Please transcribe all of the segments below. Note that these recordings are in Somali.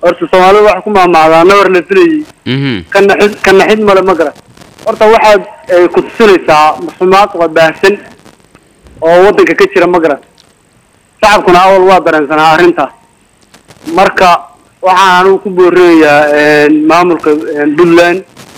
horta soomaalida waxay ku maamacdaa nabar la filayay mhm ka naxid ka naxid male ma garan horta waxaad eh, ku tusinaysaa musuqmaasuqa baahsan oo waddanka ka jira ma garan shacabkuna awal waa dareensanaa arrintaas marka waxaan anigu ku boorinayaa maamulka eh, puntland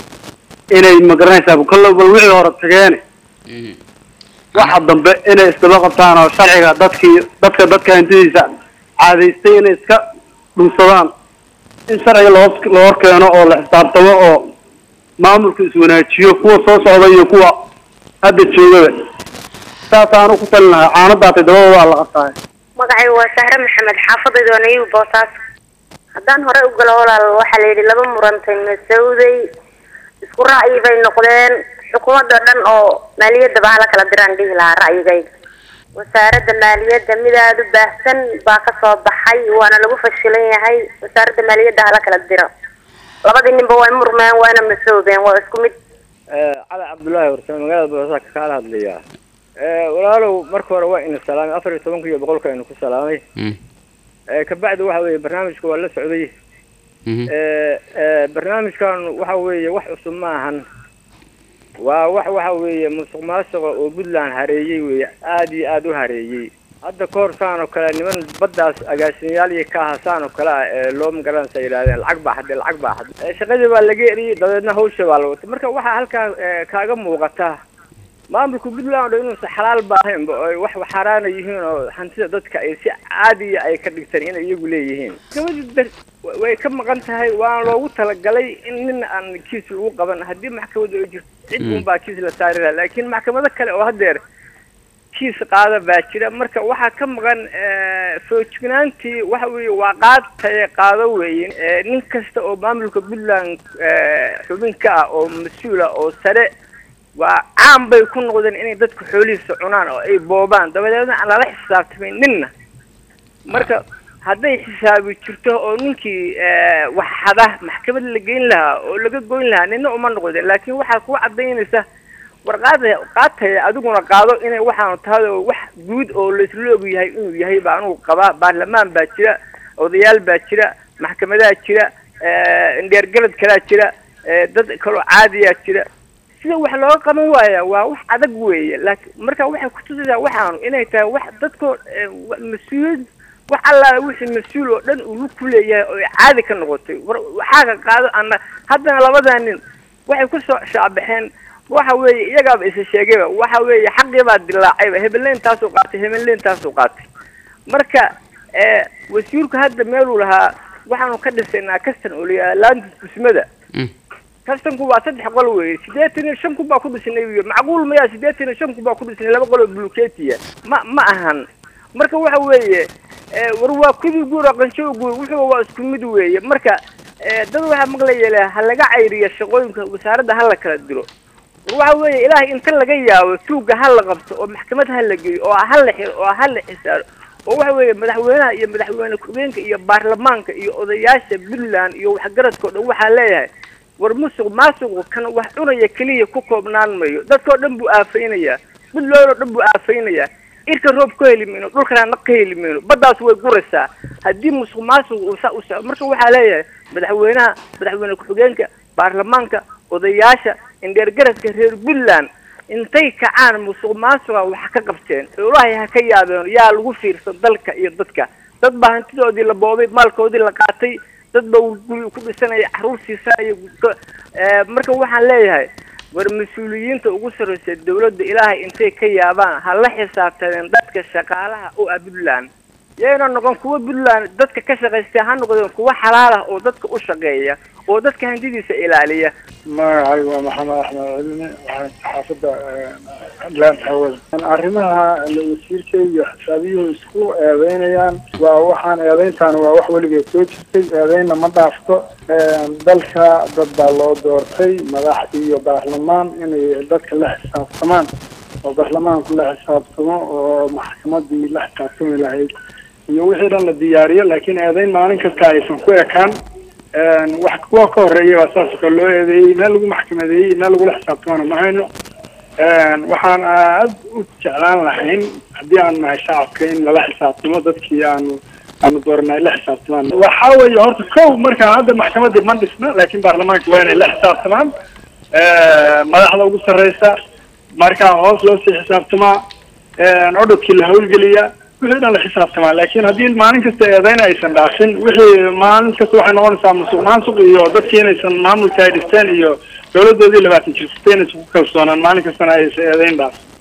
inay ma garanaysaa kallo bal wixii hore tageene mhm waxa dambe inay isdaba qabtaan oo sharciga dadkii dadka dadka hantidiisa caadaystay inay iska dhunsadaan in sharciga loo loo keeno oo la xisaabtamo oo maamulka iswanaajiyo kuwa soo socda iyo kuwa hadda joogaba saasaanu ku talin lahaa caanadaatay dabada waa la qabtaa magacay waa sahre maxamed xaafadayda nayiib boosaaso haddaan hore u galo walaal waxaa la yidhi laba murantay masawday isku ra'yi bay noqdeen xukuumadda dhan oo maaliyadda baa hala kala diraan dhihi lahaa ra'yigayga wasaaradda maaliyadda mid aada u baahsan baa ka soo baxay waana lagu fashilan yahay wasaaradda maaliyadda hala kala diro labadii ninba way murmeen waana masoobeen waa isku mid cali cabdullaahi warsame magaalada boosaaska kaala hadlayaa walaalow marka hore waa ina salaamay afar iyo tobanka iyo boqolka aynu ku salaamay mhm kabacdi waxa weeye barnaamijka waa la socday mhm barnaamijkan waxa weeye wax cusub ma ahan waa wax waxa weeye musuq maasuqa oo puntland hareeyey weeye aada iyo aada u hareeyey hadda ka hor saan oo kale niman baddaas agaasimayaal iyo ka aha saan oo kale ah ee loo magaranaysa yidhahdeen lacag baa xadde lacag baa xadde Eh, shaqadii baa laga eriyey dabeedna hawsha baa la watay marka waxaa halkaa eh, kaaga muuqata maamulka puntland oo inuusan xalaal ba ahaynba oo ay wax xaaraana yihiin oo hantida dadka ay si caadiya ay ka dhigtaan inay iyagu leeyihiin gabadhi dar wa- way ka maqan tahay waana loogu talagalay in nin aan kiis lagu qaban haddii maxkamadu ay jirto cid Mm. unbaa kiis la saari lahaa laakiin maxkamado kale oo haddeer kiis qaada baa jira marka waxaa ka maqan eh, foojignaantii waxa weeye waa qaad taye qaado weeye Eh, nin kasta oo maamulka puntland eh, xubin ka ah oo mas-uula oo sare waa caan bay ku noqdeen inay dadku xoolihiisa cunaan oo ay boobaan dabadeedna aan lala xisaabtamin ninna marka hadday xisaabi jirto oo ninkii eh, wax xada maxkamad la geyn lahaa oo laga goyn lahaa nina uma noqdeen laakiin waxaa ku cadaynaysa warqaada qaataya adiguna qaado inay waxaanu tahay oo wax guud oo laisla og yahay inuu yahay baa anugu qabaa baarlamaan baa jira odayaal baa jira maxkamadaha jira eh, indheergalad kalaa jira eh, dad kaloo caadiyaa jira sida wax looga qaban waaya waa wax adag weeye laakiin marka waxay kutusaysaa waxaanu inay tahay wax dadkoo eh, wa- mas-uuliyad wax allaala wixii mas-uul oo dhan uu ku leeyahay oo ay caadi ka noqotay war waxaa ka qaado ana haddana labadaa nin waxay ku soo shaabaxeen waxa weeye iyagaaba isa sheegayba waxa weeye xaqii baa dilaacayba hebeleyn taasuu qaatay hebeleyn taasuu qaatay marka eh, wasiirku hadda meeluu lahaa waxaanu ka dhisaynaa kastan oo layaha laanta dusmada mhm kastanku waa saddex qol weeye siddeetan iyo shan kun baa ku dhisnay wiyo macquul maya siddeetan iyo shan kun baa ku dhisnay laba qol oo buluketiya ma ma ahan marka waxa weeye eh, war waa kudii guur oo qanshow guur wuxuu waa isku mid weeye marka eh, dad waxaa maqlaya leh ha laga cayriya shaqooyinka wasaaradda ha la kala diro war waxa weeye ilaahay inta laga yaabo tuugga ha la qabto oo maxkamad ha la geeyo oo ha la xiro oo ha la xisaaro oo waxa weeye madaxweynaha iyo madaxweyne ku-xigeenka iyo baarlamaanka iyo odayaasha puntland iyo waxgaradka o dhan waxaa leeyahay war musuq maasuqu kan wax cunaya keliya ku koobnaan mayo dadkao dhan buu aafaynayaa puntland oo dhan buu aafaynayaa irka roob ka heli mayno dhulkana naq ka heli mayno baddaas way guraysaa haddii musuq maasuq uu saa u socdo marka waxaa leeyahay madaxweynaha madaxweyne ku-xigeenka baarlamaanka odayaasha indheergaradka reer puntland intay kacaan musuq maasuqa wax ka qabteen ilaahay ha ka yaabeen yaa lagu fiirsan dalka iyo dadka dad baa hantidoodii la boobay maalkoodii la qaatay dad baa guri ku dhisanaya caruur siisanaya Eh, marka waxaan leeyahay war mas-uuliyiinta ugu sarreysa dawladda ilaahay intay ka yaabaan ha la xisaabtadeen dadka shaqaalaha u ah puntland yayna noqon kuwa puntland dadka ka shaqaystay ha noqdeen kuwa xalaal ah oo dadka u shaqeeya oo dadka hantidiisa ilaaliya magacay waa maxamed axmed cilmi waxaan xaafadda laanta hawada arrimaha la wasiirka iyo xisaabiyuhu isku eedeynayaan waa waxaan eedeyntaan waa wax weligeed soo jirtay eedeynna ma dhaafto dalka dad baa loo doortay madax iyo baarlamaan inay dadka la xisaabtamaan oo baarlamaanku la xisaabtamo oo maxkamadii la xisaabtami lahayd iyo wixii dhan la diyaariyo laakiin eedeyn maalin kasta aysan ku ekaan wax kuwa ka horeeya baa saas oo kale loo eedeeyey meel lagu maxkamadeeyey meel lagula xisaabtamana ma hayno waxaan aad u jeclaan lahayn haddii aan nahay shacabka in lala xisaabtamo dadkii aanu aanu dooranay la xisaabtamaan waxaa weeye horta kow markaa hadda maxkamadii ma dhisna laakiin baarlamaanka waa inay la xisaabtamaan madaxda ugu sarreysa markaa hoos loo sii xisaabtamaa cododkii la hawlgeliya wixii dhan la xisaabtamaa laakiin haddii maalin kasta eedayn aysan dhaafin wixii maalin kasta waxay noqonaysaa musuq maasuq iyo dadkii inaysan maamulka ay dhisteen iyo dowladoodii labaatan jirsatay inaysan ku kalsoonaan maalin kastana aysan eedayn dhaafin